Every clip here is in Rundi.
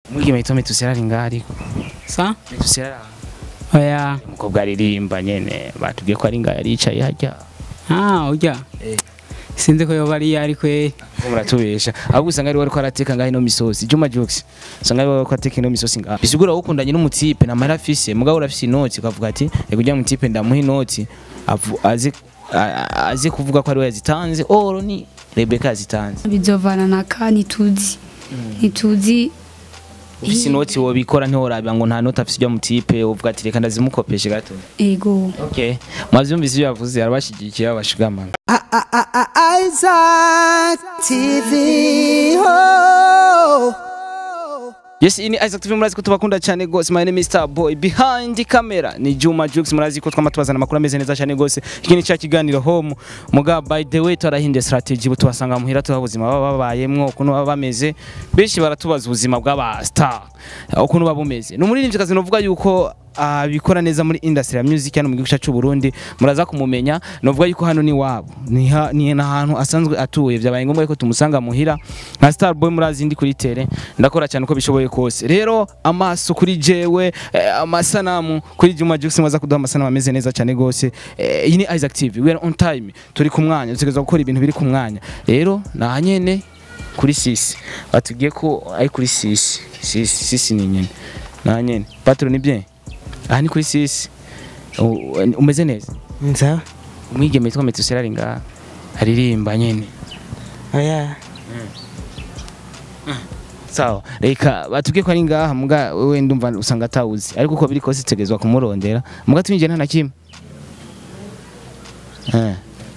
umwigeme yitwa metusera ari ngaho ariko sa metusera oya umukobwa aririmba nyene batubwiye ko ari ngaho yari yicaye harya ah urya Eh. sinzi ko yoba ari ari kweri ngo muratubesha ahubwo usanga ari we ariko arateka ngaho ino misosi Juma Jux usanga ari we ariko ateka ino misosi ngaho bisigura wowe ukundanye n'umutipe na mara afise mugabo urafise inoti ukavuga ati reka ujya mutipe ndamuha inoti avu- azi a- a- azi kuvuga ko ari we yazitanze oro ni Rebecca yazitanze bizovana na ka ntituzi ntituzi ufise inoti wobikora ntiworabira ngo nta noti afise ujya mutipe uvuga ati reka ndazimukopeshe gato ego okay mwavyumvise ibyo yavuze arabashigikiye babashigamana Isaac TV. Oh. Yes, ini Isaac TV murazi ko tubakunda cyane gose. My name is Star Boy. Behind the camera ni Juma Jux murazi ko twama tubazana amakuru ameze neza cyane gose. Iki ni cya kiganiro home. Muga by the way twarahinduye strategy butubasanga muhira tuha ubuzima baba babayemwo ukuntu baba bameze. Benshi baratubaza ubuzima bw'aba star. Ukuntu baba bumeze. Ni umuririmbyi kazi novuga yuko abikora neza muri industry ya music hano mu gihugu cyacu Burundi muraza kumumenya novuga yuko hano ni wabo ni ha, ni ahantu asanzwe atuye byabaye ngombwa ko tumusanga muhira nka Star Boy murazi ndi kuri tele ndakora cyane uko bishoboye kose rero amaso kuri jewe eh, amasanamu kuri Juma Jux mwaza kuduha amasanamu ameze neza cyane gose eh, iyi ni Isaac TV we are on time turi ku mwanya dutegereza gukora ibintu biri ku mwanya rero nahanyene kuri sisi batubwiye ko ari kuri sisi sisi sisi ni nyene nahanyene patron ni bien aha ni kuri sisi U- umeze neza Nza. umwigeme yitwa Metusera ari ngaha aririmba nyene Oya. sawa reka batubwiye ko ari ngaha muga wewe ndumva usanga atawuzi ariko uko biri kose tegezwa kumurondera muga twinjiye nta na kimwe Eh.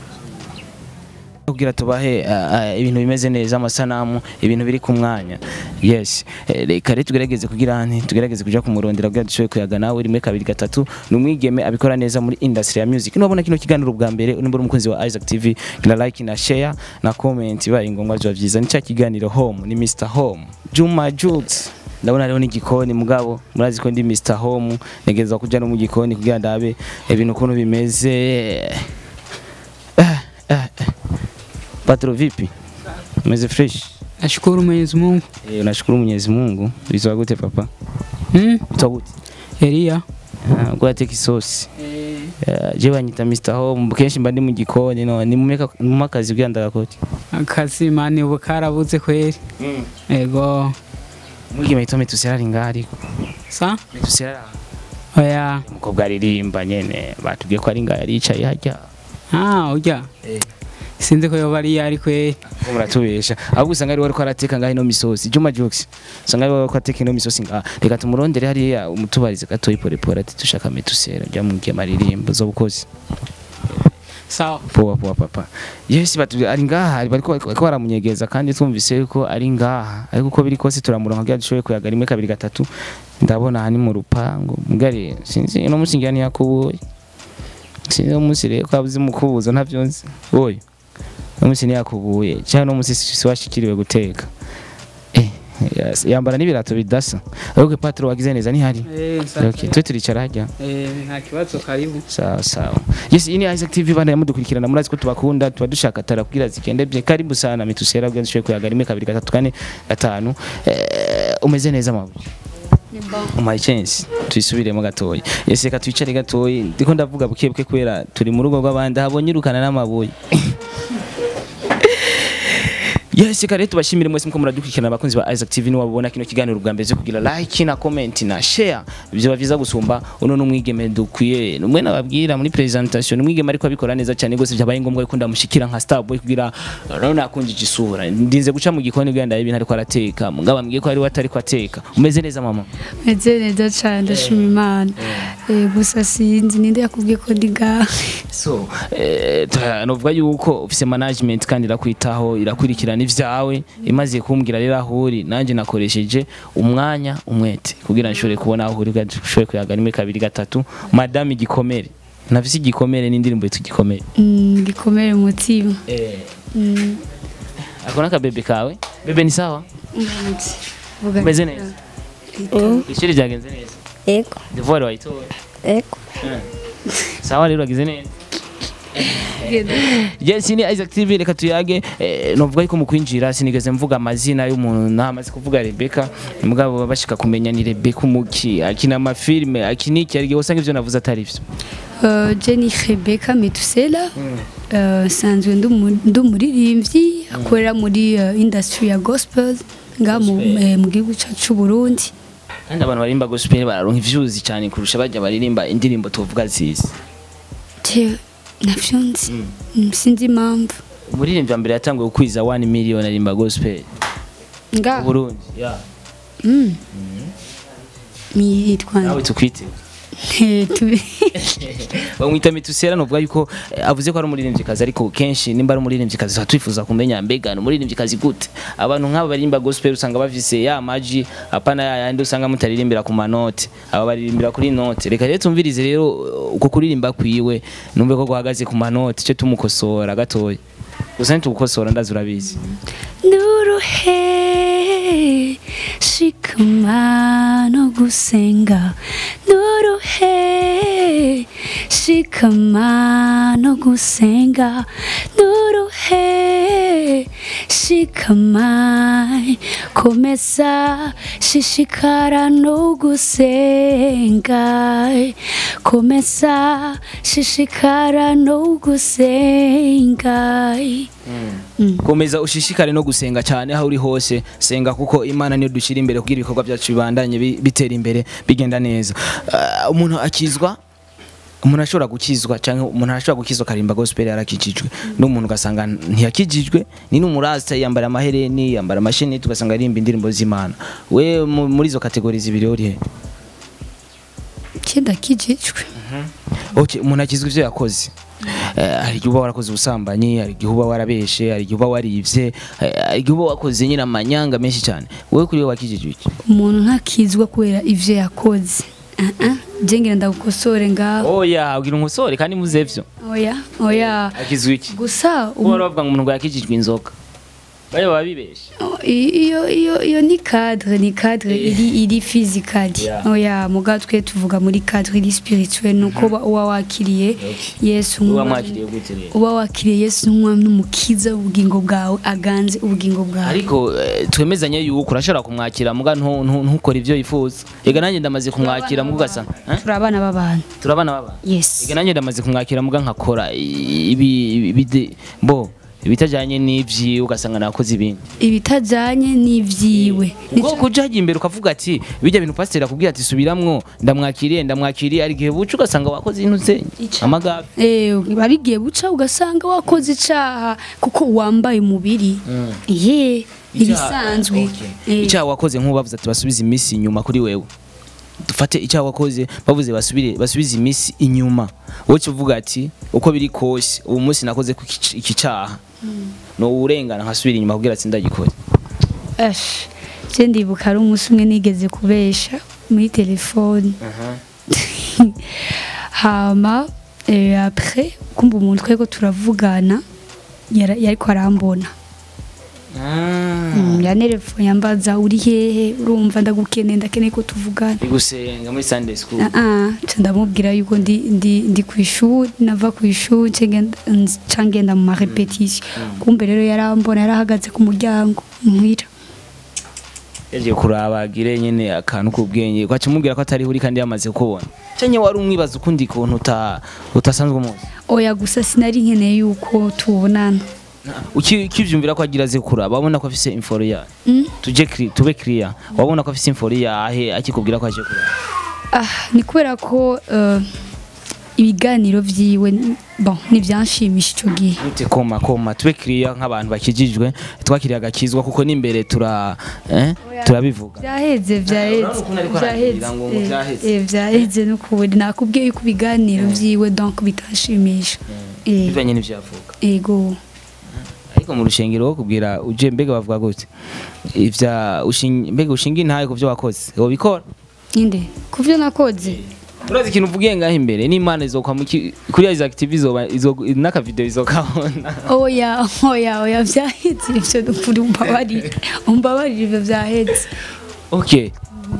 kugira tubahe ah, ah, ibintu bimeze neza amasanamu ibintu biri ku mwanya yes Eh, reka rero tugerageze kugira nti tugerageze kuja kumurondera kugira dushoboye kuyaga nawe rimwe kabiri gatatu ni umwigeme abikora neza muri industry ya music nubona kino kiganiro bwa mbere nimba uri umukunzi wa Isaac TV gira like na share na comment bibaye ngombwa biba byiza ni cya kiganiro home ni Mr Home Juma Jux ndabona rero n'igikoni mugabo murazi ko ndi Mr Home negeza kuja no mu gikoni kugira ndabe ibintu ukuntu bimeze eh, eh, eh. Patro vipi? Umeze fresh? nashukuru Mwenyezi Mungu Eh, unashukuru Mwenyezi Mungu. Bizwa gute papa? hmm? Bizwa gute? Elia Ah, Ngo ateka isosi. Eh, Je banyita Mr Home kenshi mba ndi mu gikoni no ni mumeka mu kazi kugira ndagakoti. akazi mani ubu karabuze kweri ego Mwigi mayito metusera ari ngaho ariko. sa Metusera oya umukobwa aririmba nyene batubwiye ko ari ngaho yari yicaye harya. ah urya Eh. sinzi ko yoba ari ari kweri Ngo muratubesha. Ahubwo usanga ari we ariko arateka ngaho ino misosi. Juma Jux. Usanga ari we ariko ateka ino misosi ngaho. Reka tumurondere hariya umutubarize gatoyi pole pole ati tushaka metusera. Jya mubwiye amaririmbo zo bukozi. sawa poa poa papa yes batu ari ngaha bariko bariko baramunyegeza kandi twumvise ko ari ngaha ariko uko biri kose turamuronka kugira dushoboye kuyaga rimwe kabiri gatatu ndabona aha ni mu rupango mugari sinzi uno munsi ngira ntiyakubuye sinzi uno munsi rero ko abuze mukubuzo ntavyo nzi oyo uno munsi ntiyakubuye cyangwa uno munsi si washikiriwe guteka eh yes, yambara n'ibirato bidasa ariko patro wagize neza ntihari eh okay twe turicara hajya eh nta kibazo karibu sawa sawa yes ini Isaac TV bana yamudukurikirana murazi ko tubakunda tuba dushaka tara kugira zigende bye karibu sana mitusera kugira dushoboye kuyaga rimwe kabiri gatatu kane gatanu eh, umeze neza mabu umaye chance tuyisubiremo gatoya yes reka twicare gatoya ndiko ndavuga buke buke kubera turi mu rugo rw'abandi habonye irukana n'amabuye Yes, reka rero tubashimire mwese muko muradukurikirana abakunzi ba Isaac TV niba babona kino kiganiro bwa mbere cyo kugira like na comment na share byo byiza gusumba uno n'umwigeme dukwiye numwe nababwira muri presentation umwigeme ariko abikora neza cyane gose byabaye ngombwa ko ndamushikira nka star boy kugira rero nakunjije isura ndinze guca mu gikoni kugira ndabe ibintu ariko arateka mugabo ambwiye ko ari we atari ko ateka umeze neza mama meze neza cyane ndashima imana Eh, gusa sinzi ninde yakubwiye ko ndi ngaha so eh, ta- novuga yuko ufise management kandi irakwitaho irakurikirana ivyawe imaze kumbwira rero aho uri nanjye nakoresheje umwanya umwete kugira nshobore kubona aho uri ushobore kuyaga rimwe kabiri gatatu madame igikomere nafise igikomere n'indirimbo yitwa igikomere Mm, gikomere mu mutima Mm, ako n'akabebe kawe bebe ni sawa umunsi. Vuga umeze neza. neza ishuri ryagenze neza Ego, devoir wayitoye ego, sawa rero wagize neza yes ni Isaac TV reka tuyage eh, novuga yuko mu kwinjira sinigeze mvuga amazina y'umuntu namaze kuvuga Rebecca mugabo baba bashika kumenya ni Rebecca umuki akina amafilme akina iki ariko usanga ivyo navuze atari vyo Euh, Jenny Rebecca Metusela euh, nsanzwe ndi umu- ndi umuririmbyi akorera muri euh, industry ya gospel nga mu eh, mu gihugu cyacu cy'u Burundi kandi abantu barimba gospel bararonka ivyuzi cyane kurusha bajya baririmba indirimbo tuvuga zizi Je navyo nzi Mm, sinzi impamvu umuririmbyi wa mbere yatanguye gukwiza 1 million arimba gospel nga mu Burundi yeah. mm. yitwa nawe tukwite Eh, tu- bamwita mitusera novuga yuko eh, avuze ko ari umuririmbyikazi ariko kenshi nimba ari umuririmbyikazi tuba twifuza kumenya mbega ni umuririmbyikazi gute abantu nk'aba baririmba gospel usanga bafise ya maji apana ya yandi usanga mutaririmbira ku manote aba baririmbira kuri note reka rero tumvirize rero uh, uko kuririmba kwiwe numve ko guhagaze ku manote cyo tumukosora gatoya gusa ntitugukosora ndazi urabizi Nuruhe shikama no gusenga Nuruhe shikama no gusenga Nuruhe shikama komeza shishikara no gusenga komeza shishikara no gusenga komeza ushishikare no gusenga cyane aho uri hose senga kuko imana niyo dushyira imbere kugira ibikorwa byacu bibandanye bi- bitera imbere bigenda neza Ah, umuntu akizwa umuntu ashobora gukizwa cyangwa umuntu ashobora gukizwa akarimba gospel yarakijijwe n'umuntu ugasanga ntiyakijijwe ni n'umurasta yambara amahereni yambara amasheneti ugasanga aririmba indirimbo z'imana we mu- muri izo kategori zibiri uri he cyenda kijijwe okay umuntu akizwa ivyo yakoze Eh, hari igihe uba warakoze ubusambanyi hari igihe uba warabeshe hari igihe uba warivye eh, hari igihe uba wakoze nyine amanyanga menshi cyane wowe kuri wowe wakijijwe iki umuntu ntakizwa kubera ivyo yakoze Ah, ah, je ngira ndagukosore ngaho oya ubwira umusore kandi muze vyo oya oya akizwa iki gusa kuba bari bavuga ngo umuntu ngo yakijijwe inzoga bari baba bibeshe i- iyo iyo iyo ni cadre ni cadre iri iri physically Yeah. oya muga twe tuvuga muri cadre iri spirituel nuko uba- uba wakiriye Yesu uba nk'umwami- mwakiriye gute rero uba wakiriye Yesu nk'umwami n'umukiza ubugingo bwawe aganze ubugingo bwawe ariko eh, twemezanye yuko urashobora kumwakira muga ntu- ntu- ntukore ivyo yifuza ega nanjye ndamaze kumwakira muga ugasanga Eh? turi abana b'abantu turabana baba yes ega nanjye ndamaze kumwakira muga nkakora ibi ibi ibi- bo ibitajanye n'ivyi ugasanga nakoze ibindi ibitajanye n'ivyiwe ubwo kuja hajya imbere ukavuga ati bijya bintu pasiteri akubwira ati subiramwo ndamwakiriye ndamwakiriye hari igihe buca ugasanga wakoze ibintu ze Ica. amagabe Eh, bigiye buca ugasanga wakoze icaha kuko wambaye umubiri ye ibisanzwe Eh, icyaha wakoze nk'ubavuze ati basubize iminsi inyuma kuri wewe dufate icyaha wakoze bavuze basubire basubize iminsi inyuma wowe uca uvuga ati uko biri kose ubu munsi nakoze ku iki- iki cyaha ni uwurengana nkasubira inyuma kugira ati ndagikore ash je ndibuka ari umunsi umwe nigeze kubesha muri telefone hama eh, après kumva umuntu twego turavugana yara- yariko arambona Mm, yanerefone yambaza uri hehe urumva ndagukeneye ndakeneye ko tuvugana ndi gusenga muri sunday school Ah, ah, nca ndamubwira yuko ndi ndi ndi ku ishuri nava ku ishuri nca ngenda- nca ngenda mu marepetition kumbe rero yarambona yarahagaze ku muryango muhira yagiye kurabagire nyene akantu k'ubwenge kwaca umubwira ko atari uri kandi yamaze kubona cyanye wari umwibaza ukundi kuntu uta utasanzwe umuzi oya gusa sinari nkeneye yuko tubonana Uki- ukivyumvira ko agira aze kuraba wabona ko afise inforo ya Mm? tuje clear tube clear wabona ko afise inforo yahe akikubwira ko aje kuraba ah ni kubera ko eh, ibiganiro vyiwe ni- bon nivyanshimisha ico gihe Nute koma koma tube clear nk'abantu bakijijwe twakiriye agakizwa kuko n'imbere tura eh turabivuga vyaheze vyaheze urabona ukuntu ariko ararira ngo ngo eh, vyaheze. eh, vyaheze n'ukuri nakubwiye yuko ibiganiro vyiwe donc bitanshimisha Eh, bivanye n'ivyavuga ego ariko mu rushengero wo kubwira uje mbega bavuga gute ivya ushinga mbega ushinga intaye ku byo wakoze wobikora inde kuvyo nakoze urazi ikintu uvugiye ngaho imbere n'imana izokwa kuri ya active izoba izo- n'akavideo izokabona oya oya oya vyaheze ivyo nukuri umbabarire umbabarire ivyo vyaheze okay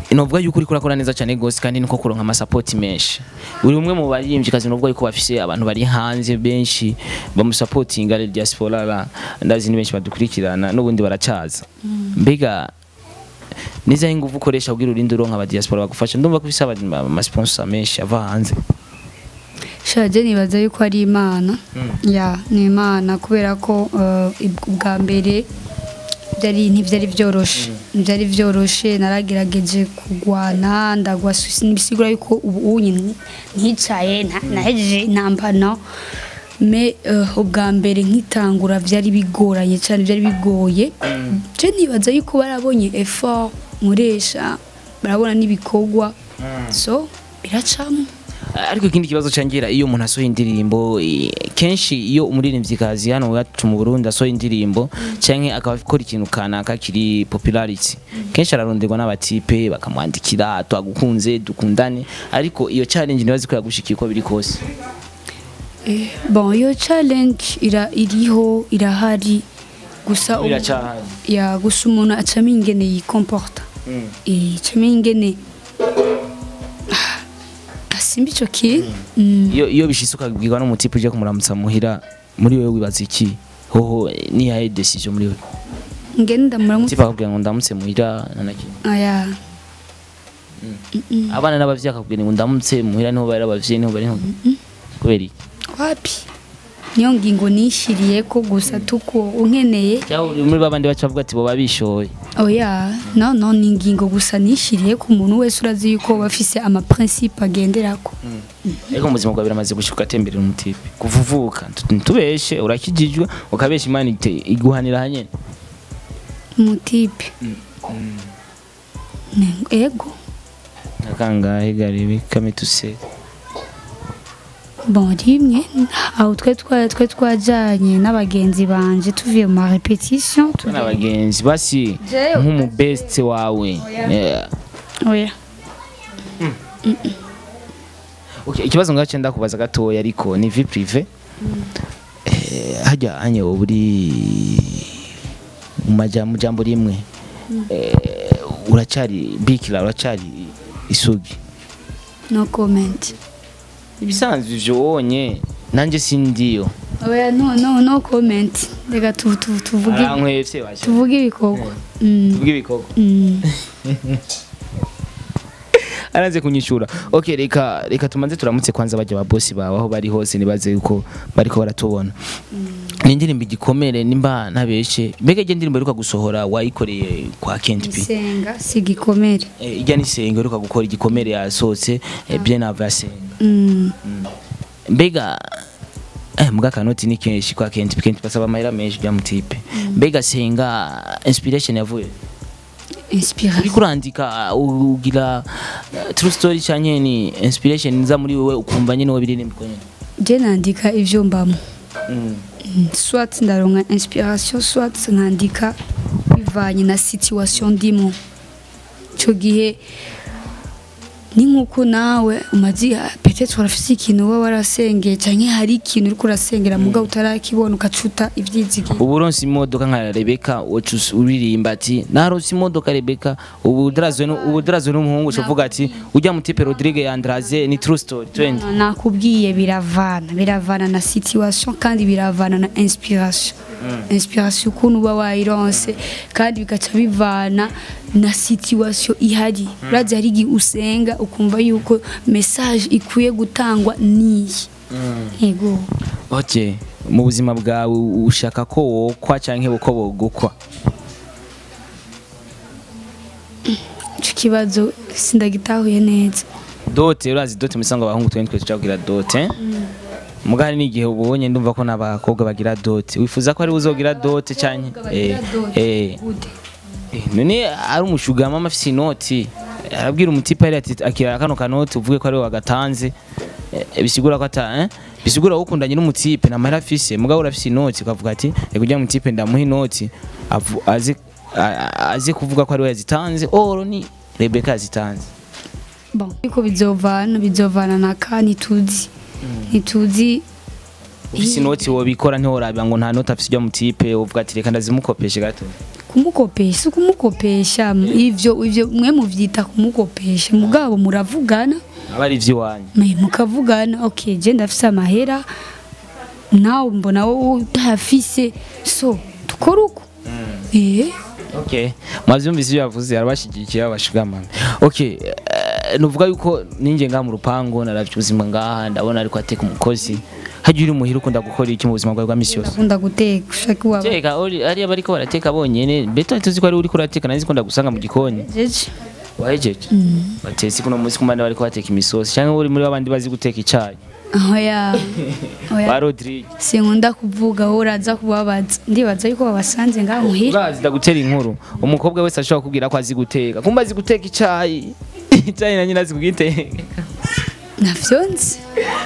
novuga yuko uriko urakora neza cyane gose kandi niko kuronka amasapoti menshi uri umwe mu baririmbyi kazi novuga yuko bafise abantu bari hanze benshi bamusapotinga le diaspora la ndazi ni benshi badukurikirana n'ubundi baracaza mbega nizaho ingufu ukoresha kugira urinde uronka aba diaspora bagufasha ndumva ko bisaba amasponsor menshi ava hanze shaje nibaza yuko ari imana ya ni imana kubera ko eh, ubwa mbere byari ntibyari byoroshe byari byoroshe naragerageje kugwana ndagwa nibisigura yuko ubu unyi nticaye nta- nahejeje intambano me eh, ubwa mbere nkitangura byari bigoranye cyane byari bigoye je nibaza yuko barabonye effort nkoresha barabona n'ibikorwa so biracamo ariko ikindi kibazo cangira iyo umuntu asohoye indirimbo i- kenshi iyo umuririmvyikazi hano iwacu mu Burundi asohoye indirimbo canke akaba akora ikintu kanaka kiri popularity kenshi araronderwa n'abatipe bakamwandikira twagukunze dukundane ariko iyo challenge nibazi ko yagushikiye uko biri kose Eh, bon iyo challenge ira iriho irahari gusa ubu- Iracahari. ya gusa umuntu acamo ingene yikomporta eh acamo ingene Ah, asimba ico kintu Mm. iyo iyo bishitse ukabwirwa n'umutipe uje kumuramutsa muhira muri wewe wibaza iki hoho eh, ni yahe decision muri wewe ngene ndamuramutse tipe akakubwira ngo ndamutse muhira nanaki aya abana n'abavyeyi akakubwira ngo ndamutse muhira niho bari abavyeyi niho bari kubera iki wapi niyo ngingo nishiriye ko gusa tuko unkeneye cyangwa uri muri babandi baca bavuga ati bo babishoye oya no no ni ingingo gusa nishiriye ku muntu wese urazi yuko bafise ama principe agenderako ariko mu buzima bwawe biramaze gushika ugatemberera umutipe kuva uvuka ntitubeshe urakijijwe ukabesha imana ite- iguhanira hanyene umutipe Ne- ego akangahe garibi kamituse bon rimwe aho twe twa twe twajanye n'abagenzi banje tuvuye mu ma repetition tubona abagenzi basi Jewe, nk'umubest wawe Yeah. oya Okay, ikibazo ngace ndakubaza gatoya ariko ni vie prive Eh, hajya anye buri mu majambo mu jambo rimwe Eh, uracari bikira uracari isugi no comment ibisanzwe ivyo wonye nanje sindiyo oya no no no comment reka tu, tu, tuvuge arankwevye basha tuvuge ibikorwa mm. tuvuge ibikorwa mm. araze kunyishura okay reka reka tumanze turamutse kwanza bajya babosi bawe aho bari hose nibaze yuko bariko baratubona ni indirimbo igikomere nimba ntabeshe mbega ijya ndirimbo iheruka gusohora wayikoreye kwa Kent P isenga si igikomere Eh, ijya nisenga iheruka gukora igikomere yasohotse eh, bien avant senga mm. mbega eh mbwa kanoti ni kenshi kwa Kent P Kent P basaba amahera menshi bya mutipe mbega senga inspiration yavuye inspiration uriko urandika ugira uh, true story canke ni inspiration nza muri wewe ukumva nyene wabiririmba nyene je nandika ivyo mbamo mm. Mm, soit ndaronka inspiration soit nkandika bivanye na situation ndimo ico gihe ni nk'uko nawe umaze peut-être urafise ikintu uba warasengeye canke hari ikintu uriko urasengera mugabo utarakibona ugacuta ivyizigiro ubu uronse imodoka nka Rebecca wacu uririmba ati naronse imodoka Rebecca ubu darazwe nu- ubu darazwe n'umuhungu uvuga ati ujya mu tipe Rodrigue Yandraze ni true story 20 nakubwiye biravana biravana na situation kandi biravana na inspiration inspiration ukuntu uba wayironse kandi bigaca bivana na situation ihari urazi hari igihe usenga ukumva yuko message ikwiye gutangwa niyi yego okay mu buzima bwawe ushaka ko wokwa canke uko bogukwa ico kibazo sindagitahuye neza dote urazi dote musanga abahungu twene twe tucagira dote mugari n'igihe ubonye ndumva ko n'abakobwa bagira dote wifuza ko ari uzogira dote canke eh eh Gute? Eh, none ari umushugama afise inoti arabwira umutipe ari ati akira kano kanoti uvuge ko ari we wagatanze Eh, bisigura ko ata eh bisigura ko ukundanye n'umutipe na mahera afise mugabo urafise inoti ukavuga ati reka ujya mutipe ndamuha inoti avu- azi a- a- azi kuvuga ko ari we yazitanze oro ni Rebecca yazitanze bon ariko bizovana bizovana na ka ntituzi ntituzi ufise inoti wobikora ntiworabira ngo nta noti afise ujya mutipe uvuga ati reka ndazimukopeshe gato kumukopesha si ukumukopesha ivyo ivyo mwe muvyita kumukopesha mugabo muravugana aba ari iby'iwanyu Me- mukavugana okay je ndafise amahera nawe mbona wowe utayafise so dukora uko eh okay mwavyumvise ibyo yavuze arabashigikiye abashigamana okay eh, nuvuga yuko ninjye ngaha mu rupangu naravye ubuzima ngaha ndabona ariko ateka umukozi hajya uri muhira ukunda gukora iki mu buzima bwawe bwa misi yose ndakunda guteka ushaka iwaba teka uri ariya bariko barateka bonyene beto tuzi ko ari uri kurateka nanzi ko ndagusanga mu gikoni jeje wahejeje batetse kuno munsi kumande bariko bateka imisosi cyangwa uri muri babandi bazi guteka icayi oya ba oya Rodrigue sinkunda kuvuga wowe uraza kubabaza ndibaza yuko babasanze ngaha muhira urazi ndagutera inkuru umukobwa wese ashobora kubwira ko azi guteka kumba azi guteka icayi icayi na nyina azi kugiteka navyo nzi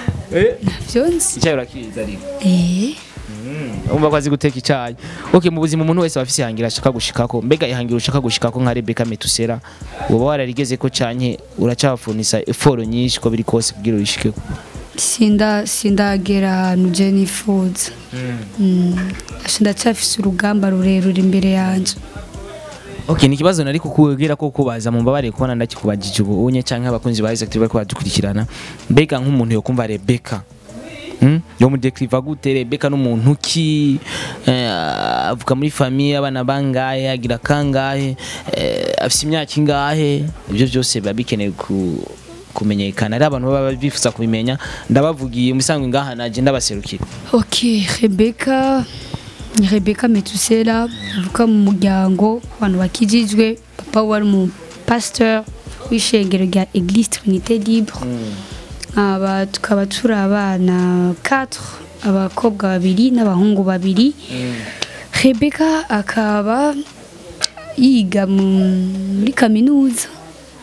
navyo nzi icayi urakiza ariko eh umva ko azi guteka icyayi okay mu buzima umuntu wese aba afise ihangira ashaka gushikako mbega ihangira ushaka gushikako nka Rebecca Metusera uba wararigeze ko canke uracafunisa effort nyinshi ko biri kose kugira uyishikeko sinda sindagera ahantu je nifuza Mm. Asha ndacyafise urugamba rurerure imbere yanje okay ni ikibazo nari kukubwira ko kubaza mu mbabare kubona ndakikubajije ubu unye canke abakunzi ba Isaac bariko badukurikirana mbega nk'umuntu yo kumva Rebecca Hmm? yo mudekriva gute Rebecca n'umuntu ki eh, avuka muri famille abana bangahe agira kangahe eh, afise imyaka ingahe ibyo byose biba bikenewe ku kumenyekana ari abantu baba bifuza kubimenya ndabavugiye musanzwe ngaha naje ndabaserukira ok rebeka ni rebeka metusela avuka mu muryango abantu bakijijwe papa wari umu pasteur w'ishengero rya eglise trinité libre aba tukaba turi abana 4 abakobwa babiri n'abahungu babiri rebeka akaba yiga mu- muri kaminuza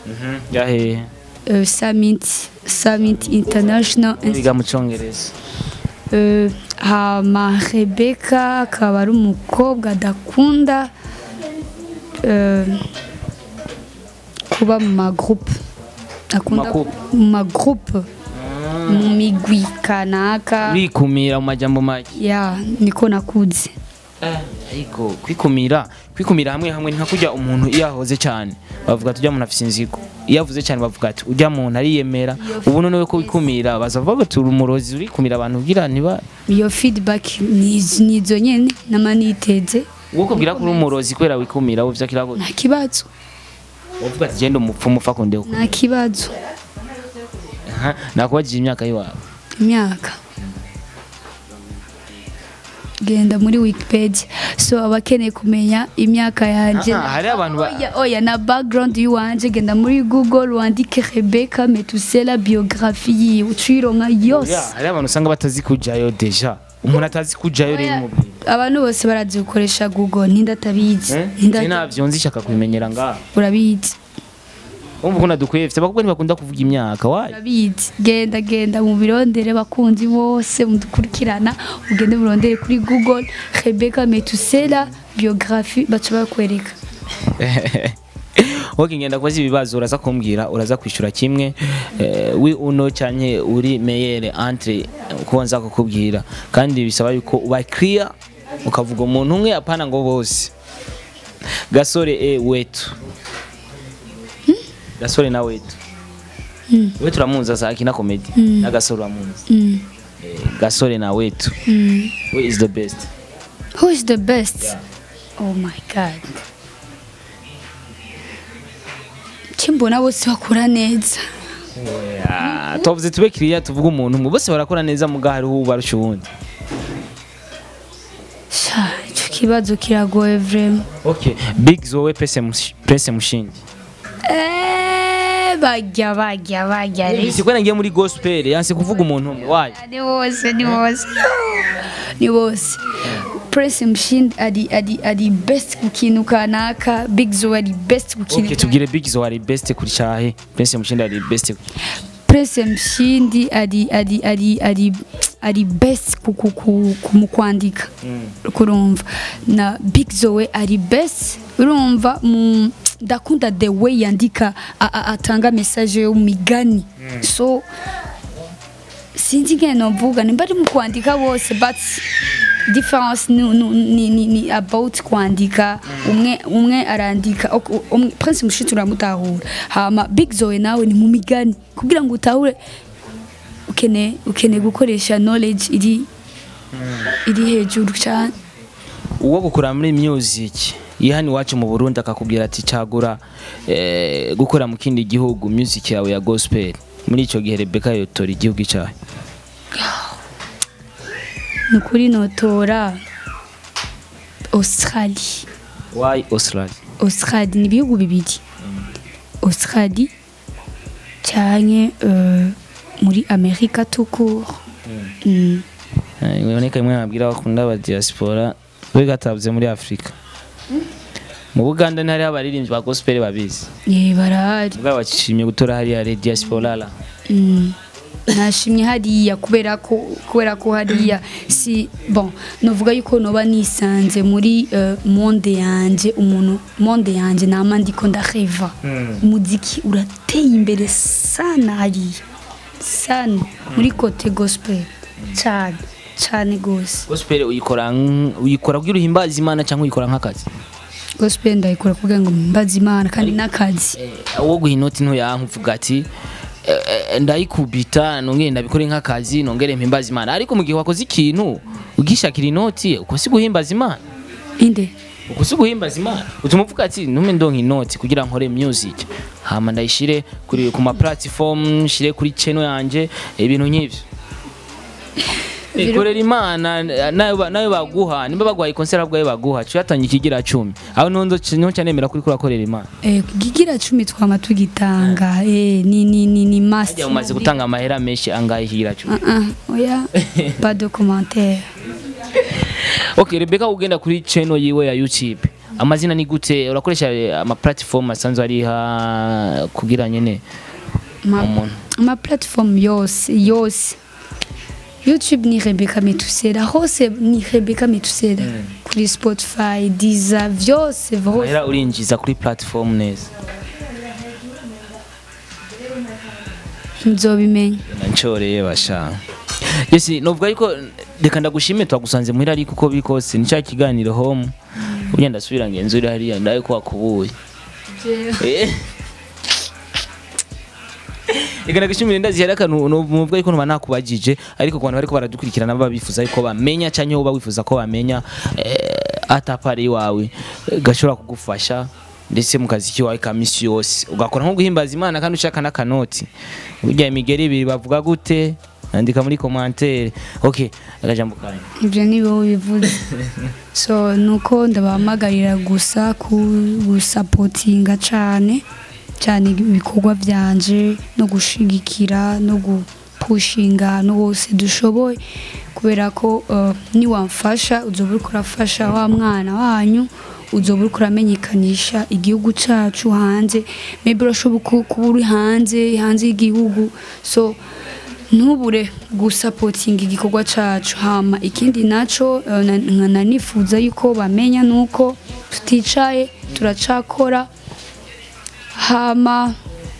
yahe uh, summit summit international Institute biga mu cyongereza Euh, hama rebeka akaba ari umukobwa adakunda euh, kuba mu magroupe akunda Magroupe. mu magroupe mu migwi kanaka urikumira mu majambo make ya niko nakuze ariko kwikumira kwikumira hamwe hamwe ni nka kurya umuntu iyo ahoze cyane bavuga ati ujya muntu afite inzigo iyo avuze cyane bavuga ati ujya muntu ariyemera ubu nonewe ko wikumira bazavuga bati uri umurozi urikumira abantu ugira ntiba iyo feedback ni ni izo nyene nama niteze uwo kubwira ko uri umurozi kubera wikumira wowe vyakira gute nta kibazo uvuga ati genda umupfumu upfa kundeho nta kibazo nakubajije imyaka yiwawe imyaka genda muri wikipedia so abakeneye kumenya imyaka yanjye Ah, hari abantu ba- oya, oya na background y'uwanje genda muri google wandike rebeka metusela biografi yiwe ucironka yose Ya, hari abantu usanga batazi kujayo deja umuntu atazi kujayo rero Oya, umubwira abantu bose barazi gukoresha google ninde atabizi Ninde Nje ata- navyo nzi shaka kubimenyera ngaha urabizi umva ko nadukwiye mfite abakobwa ntibakunda kuvuga imyaka wayi urabizi genda genda mu birondere bakunzi bose mudukurikirana ugende murondere kuri google rebeka metusela biografi baca bakwereka wowe ngenda kubaza ibibazo uraza kumbwira uraza kwishyura kimwe eh, wi uno cyane uri meyere entre kuko nza kukubwira kandi bisaba yuko uba clear ukavuga umuntu umwe apana ngo bose gasore e wetu gasore na wetu we turamuzi asa akina komedi na gasore uramuzi Mm. Eh, gasore na wetu Mm. we is the best Who is the best? Oh my god. Kimbona bose bakora neza. Ah, tuvuze tube kiriya tuvuge umuntu umwe bose barakora neza muga hariho ubarusha uwundi Sha, icyo kibazo kiragoye vraiment. okay big zoe pese mushi- pese mushingi Eh, bajya bajya bajya. si kwena ngiye muri gospel yanse kuvuga umuntu umwe wayo Ni bose ni bose. Ni bose. Prince Mshindi ari ari ari best ku kintu kanaka, Big Zo ari best ku kintu. okay tubwire big zoe ari best kuri cyahe pese mushingi ari best Prince Mshindi ari ari ari ari ari best ku ku ku ku- mu kwandika. kurumva na big zoe ari best urumva mu ndakunda the way yandika a- a- atanga message yo mu migani so sinzi ngene novuga nimba ari mu kwandika bose but difference ni, ni, ni, ni, ni about kwandika umwe umwe arandika ok- umwe prince mushitsi uramutahura hama big zoe nawe ni mu migani kugira ngo utahure ukene ukene gukoresha knowledge iri iri hejuru cyane uwo gukura muri music iyo hano iwacu mu burundi akakubwira ati cagura eh, gukora mu kindi gihugu music yawe ya gospel muri icyo gihe rebeka yotora igihugu icyayo ni ukuri notora australie why australia australie ni ibihugu bibiri australie cyane uh, muri amerika tukuru mm. Eh, biboneka imwe nabwira bakunda aba diaspora we gatabuze muri afurika mu buganda ntihari abaririmbyi ba gospel babizi Eh, barahari ubwo bashimye gutora hariya re diaspora la Mm. nashimye hariya kubera ko kubera ko hariya si bon novuga yuko noba nisanze muri uh, monde yanje umuntu monde yanje nama ndiko ndareva umuziki urateye imbere sana hariya sana muri kote gospel cyane cyane gose gospel uyikora nk- uyikora kugira uhimbaze imana cyangwa uyikora nk'akazi gospel ndayikora kugira ngo mbaze imana kandi n'akazi Eh, uwo guha inoti ntoya nkuvuga ati eh, eh, ndayikubita nongere ndabikore nk'akazi nongere mpimbaze imana ariko mu gihe wakoze ikintu ugishakira inoti uko si guhimbaza imana inde uko si guhimbaza imana utuma uvuga ati ntume ndonka inoti kugira nkore music hama ndayishire kuri ku ma platform nshire kuri channel yanje ibintu nk'ivyo Eh, korera imana nayo ba- nayo baguha nimba bagwaye concert bwayo baguha cyatanye ikigira 10 aho nonzo niho cyanemera kuri kurakorera imana eh kugigira cumi twama tugitanga eh ni ni ni ni must Hajya umaze gutanga amahera menshi angahe ikigira 10 Ah, ah, oya pas de commentaire Okay, Rebecca ugenda kuri channel yiwe ya YouTube. Amazina ni gute? Urakoresha eh, ama platform asanzwe ari ha kugira nyene ma, umuntu. ma platform yose yose youtube ni rebeka metusera hose ni rebeka metusera kuri spotify diza vyose hose Amahera urinjiza kuri platform neza. nzobimenya Nanchoreye basha. Yes, novuga yuko reka ndagushime twagusanze muhira ariko uko biri kose ni cya kiganiro home. Ugenda ndasubira ngenzura hariya ndaye ko wakubuye. Eh. Eka nagushimire ndazi hari akantu nuvuga yuko ntuba nakubajije ariko ku bantu bariko baradukurikirana baba bifuza yuko bamenya canke wowe wifuza ko bamenya eh, atapari wawe eh, gashobora kugufasha ndetse mu kazi kiwawe ka misi yose ugakora nko guhimbaza imana kandi ushaka n'akanoti burya imigeri ibiri bavuga gute andika muri commentaire okay akajambo kanyu ibyo ni wowe bivuze so nuko ndabahamagarira gusa ku- gusapotinga cyane cyane ibikorwa byanje no gushigikira no gupushinga ahantu hose dushoboye kubera ko uh, niwamfasha uzoba uriko urafasha wa mwana wanyu uzoba uriko uramenyekanisha igihugu cacu hanze maybe urashobora ku- kuba uri hanze hanze y'igihugu so ntubure gusapotinga igikorwa cacu hama ikindi naco eh, na- nkana nifuza yuko bamenya nuko tuticaye turacakora hama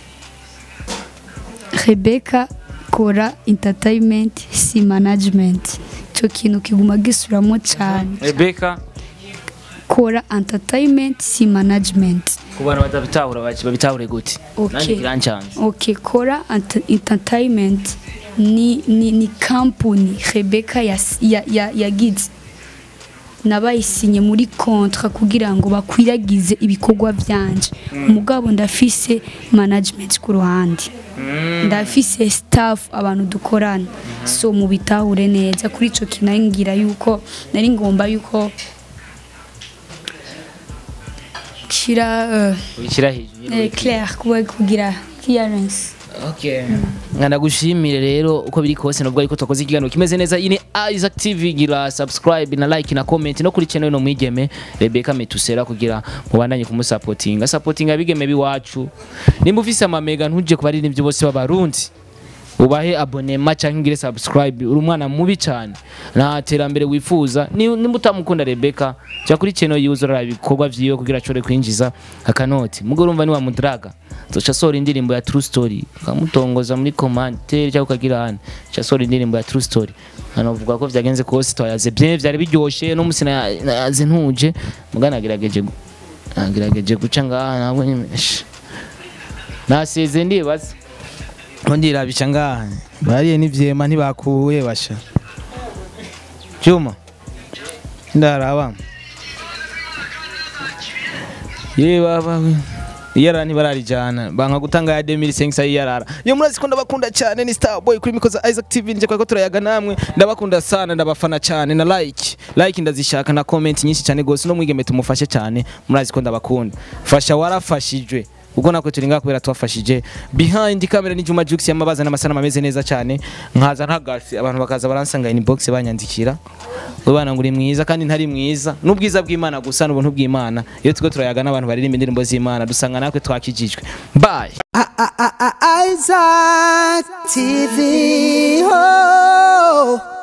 rebeka kora entertainment si management ico kintu kiguma gisubiramo cane Rebecca kora entertainment si management ku bantu batabitahura baki babitahure gute Okay. nanjye kirancanze ok kora Ent- entertainment ni, ni, ni kampuni rebeka yagize ya, ya, yagize nabayisinye muri kontra kugira ngo bakwiragize ibikorwa byanje umugabo ndafise management ku ruhande ndafise staff abantu dukorana so mubitahure neza kuri ico kinangira yuko nari ngomba yuko shira uh, ubishyira hejuru eh, clair kuba kugira clearance Okay. Nganagushimire rero uko biri kose nubwo ariko twakoze ikiganiro kimeze neza ini Isaac TV gira subscribe na like na comment no kuri channel no mwigeme Rebecca Metusera kugira mubandanye kumusapotinga supportinga bigeme biwacu nimba ufise amamega ntuje kubarira ibyo bose b'abarundi ubahe abonema cyangwa ingire subscribe uri umwana mubi cyane nta terambere wifuza Ni- nimba utamukunda rebeka jya kuri channel yiwe uzorora ibikorwa vyiwe kugira ashobore kwinjiza akanoti mugo urumva ni wamudraga zoca asohora indirimbo ya true story ukamutongoza muri commentaire cyangwa ukagira hano ca asohora indirimbo ya true story hanovuga ko vyagenze kose twayaze bien vyari biryoshe no musi nayaze ntuje muga nagerageje gu- nagerageje guca ngaha nabwo nyine sh. nasize ndibaza ndirabisha ngaha bariye n'ivyema ntibakuye basha Juma ndaraba ye baba we iyarara ntibararijana banka gutanga ya 2500 iyarara yo murazi ko ndabakunda cyane ni Starboy kuri mikoza Isaac TV nje kwa ko turayaga namwe ndabakunda sana ndabafana cyane na like like ndazishaka na comment nyinshi cyane gose no mwigeme tumufashe cyane murazi ko ndabakunda fasha warafashijwe ubwo nako turi ngaha kubera twafashije behind camera ni Juma Jux yamabaza n'amasana ameze neza cyane nkaza ntagasi abantu bakaza baransanga inbox banyandikira ubana ngo uri mwiza kandi ntari mwiza n'ubwiza bw'Imana gusa n'ubuntu bw'Imana iyo tuko turayaga n'abantu baririmba indirimbo z'Imana dusanga natwe twakijijwe bye Isaac TV. Oh.